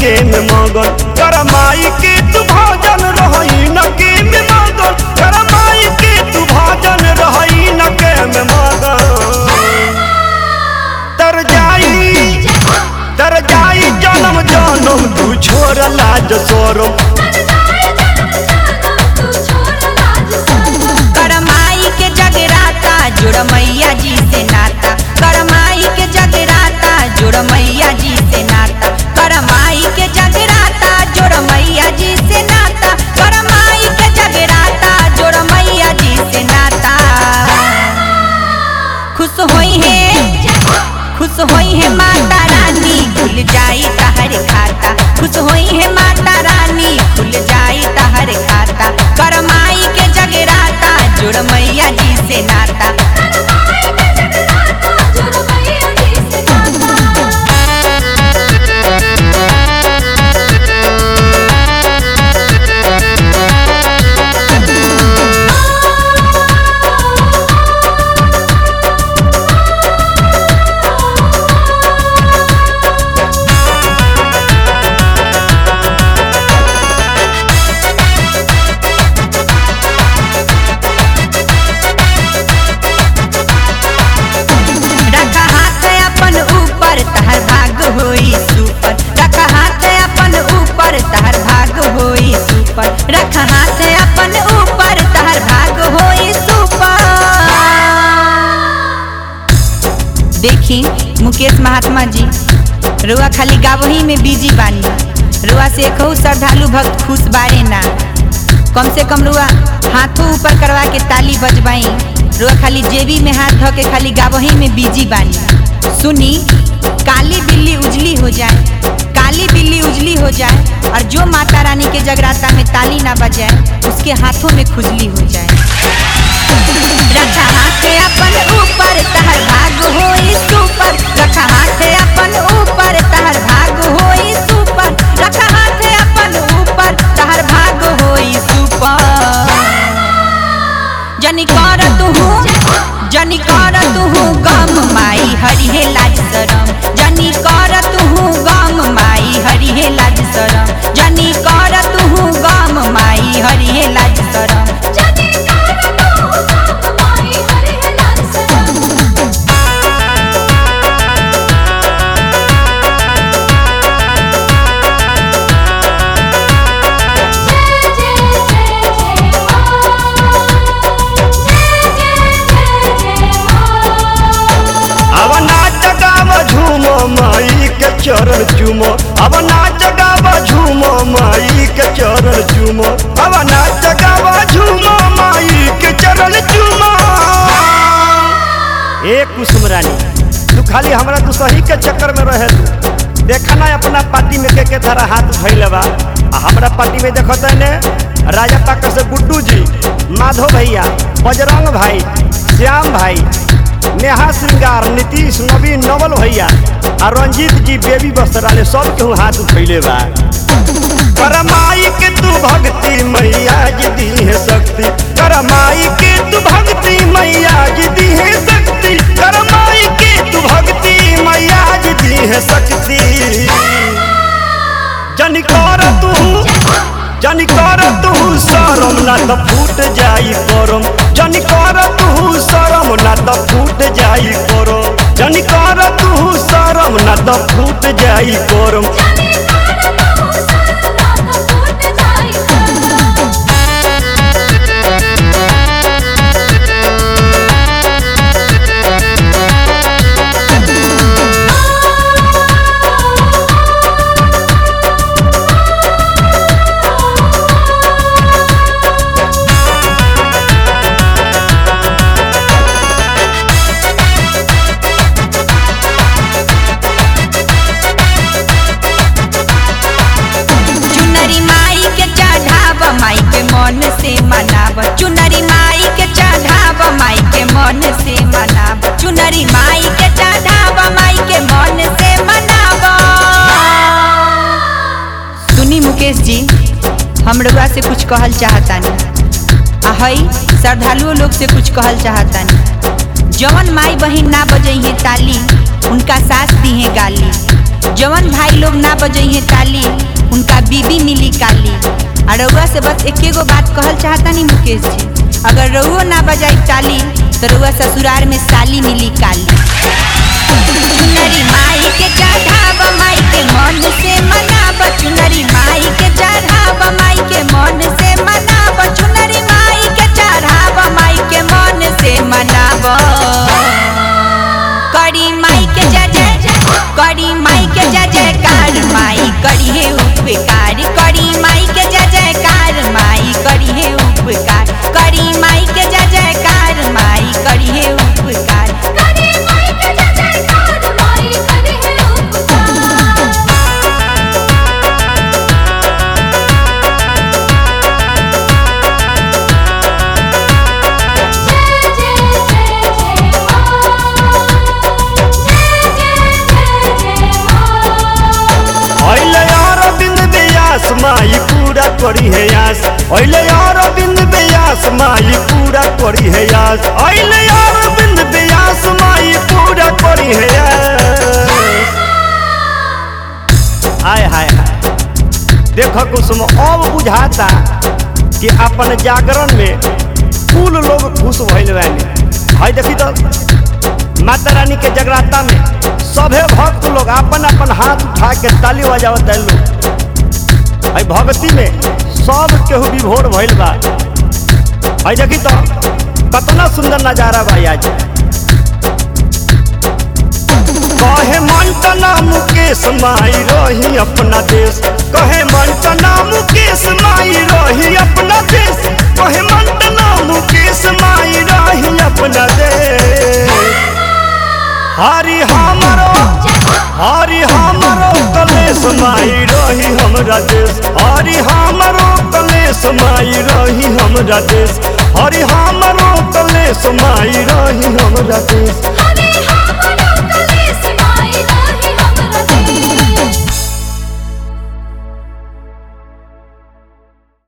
के में मगन कर माई के तू भजन रहई न के में मगन कर माई के तू भजन रहई न के में मगन तर जाई तर जाई जन्म जन्म तू छोड़ लाज सोरम करमाई के जगराता जुड़ मैया जी से नाता करमाई के जगराता जुड़ मैया जी से नाता करमाई के जगराता जुड़ मैया जी से नाता करमाई के जगराता जुड़ मैया जी से नाता खुश होई है खुश होई है माता रानी खुल जाई तहर खाता खुश होई है माता रानी खुल जाई तहर खाता करमाई के जगराता जुड़ मैया जी से नाता रखा हाथ अपन ऊपर तहर भाग होई सुपर रखा हाथ अपन ऊपर तहर भाग होई सुपर रखा हाथ अपन ऊपर तहर भाग होई सुपर देखी मुकेश महात्मा जी रुआ खाली गावही में बिजी बानी रुआ से कहू श्रद्धालु भक्त खुश बारे ना कम से कम रुआ हाथों ऊपर करवा के ताली बजवाई रुआ खाली जेबी में हाथ धो के खाली गावही में बिजी बानी सुनी काली बिल्ली उजली हो जाए काली बिल्ली उजली हो जाए और जो माता रानी के जगराता में ताली ना बजाए उसके हाथों में खुजली हो जाए रखा हाथ अपन ऊपर तहर भाग होई सुपर रखा हाथ अपन ऊपर तहर भाग होई सुपर रखा हाथ अपन ऊपर तहर भाग होई सुपर जनी कर तुहू जनी कर तुहू गम माई हरि हे लाज शरम जनी कर तुहू गम माई हरि हे लाज शरम जनी कर तुहू गम माई हरि हे लाज शरम अब नाच गाव झूमो माई के चरण चूमो अब नाच गाव झूमो माई के चरण चूमो अब नाच गाव झूमो माई के चरण चूमो ए कुसुम रानी तू खाली हमरा तू सही के चक्कर में रहे तू देखा ना अपना पार्टी में के के तरह हाथ धैले बा आ हमरा पार्टी में देखत है ने राजा पाकर से गुड्डू जी माधव भैया बजरंग भाई श्याम भाई नेहा श्रृंगार नीतीश नवीन नवल भैया आ रंजीत जी बेबी बस्तराले सब केहू हाथ उठैले बा करमाई के तू भक्ति मैया जी दी है शक्ति करमाई के तू भक्ति मैया जी दी है शक्ति करमाई के तू भक्ति मैया जी दी है शक्ति जन कर तू जन कर तू शरम ना तो फूट जाई करम जन कर तू शरम ना तो फूट जाई करम जन कर तू शरम ना तो फूट जाई करम चुनरी माई के चढ़ाव माई के मन से मनाव चुनरी माई के चढ़ाव माई के मन से मनाव चुनरी माई के चढ़ाव माई के मन से मनाव सुनी मुकेश जी हम रउआ से कुछ कहल चाहतानी आ हई श्रद्धालुओं लोग से कुछ कहल चाहतानी जवन माई बहिन ना बजई है ताली उनका सास दी है गाली जवन भाई लोग ना बजइहे ताली उनका बीबी मिली काली और रउआ से बस एके गो बात कहल चाहता नहीं मुकेश जी अगर रउओ ना बजाई ताली तो रउआ ससुराल में साली मिली काली चुनरी माई के चढ़ाव माई के मन से मनाब चुनरी माई के चढ़ाव माई के मन से मनाब चुनरी माई के चढ़ाव माई के मन से मनाब करी माई के जय जय करी माई के जय जयकार माई करी हे उपकार करी माई के जय जयकार माई करी हे उपकार करी माई के जय जयकार माई करी हे उपकार करे माई के जय जयकार माई करे है उपकार जय जय जय जय मां जय जय जय जय मां अहिले अरविंद व्यास माई पूरा करी है यास अहिले अरविंद व्यास माई पूरा करी है यास अहिले अरविंद व्यास माई पूरा करी है यास हाय हाय हाय देखो कुसुम अब बुझाता कि अपन जागरण में कुल लोग खुश भइल बानी हाय देखी तो माता रानी के जगराता में सभे भक्त लोग अपन अपन हाथ उठा के ताली बजावत है लोग हाय भक्ति में सब केहू विभोर भइल बा हाय देखी तो कतना सुंदर नजारा बा आज कहे मंटना मुकेश माई रही अपना देश कहे मंटना मुकेश माई रही अपना देश कहे मंटना मुकेश माई रही अपना देश हरि हमरो हरि हमरो कलेश माई रही हमरा देश हरि हमरो कलेश माई रही हमरा देश हरि हमरो कलेश माई रही हमरा देश